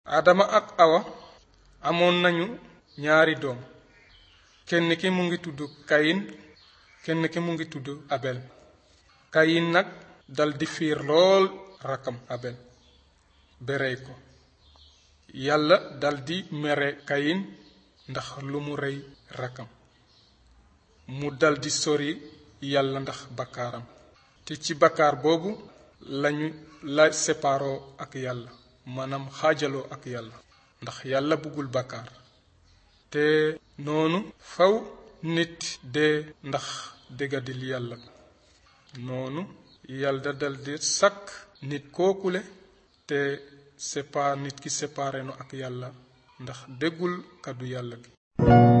adama ak awa amoon nañu ñaari doom kenn ki mu ngi tudd kayin kenn ki mu ngi tudd abel kayin nag daldi fiir lool rakkam abel berey ko yàlla daldi mere kayin ndax lu mu rey rakkam mu daldi sori yàlla ndax bakkaaram te ci bakkaar boobu lañu la separoo ak yàlla maanaam xaajaloo ak yàlla ndax yàlla bëggul bakkaar te noonu faw nit dee ndax déggadil yàlla noonu yàlla daldi sàkk nit kookule te sépa nit ki séparé no ak yàlla ndax déggul kàddu yàlla gi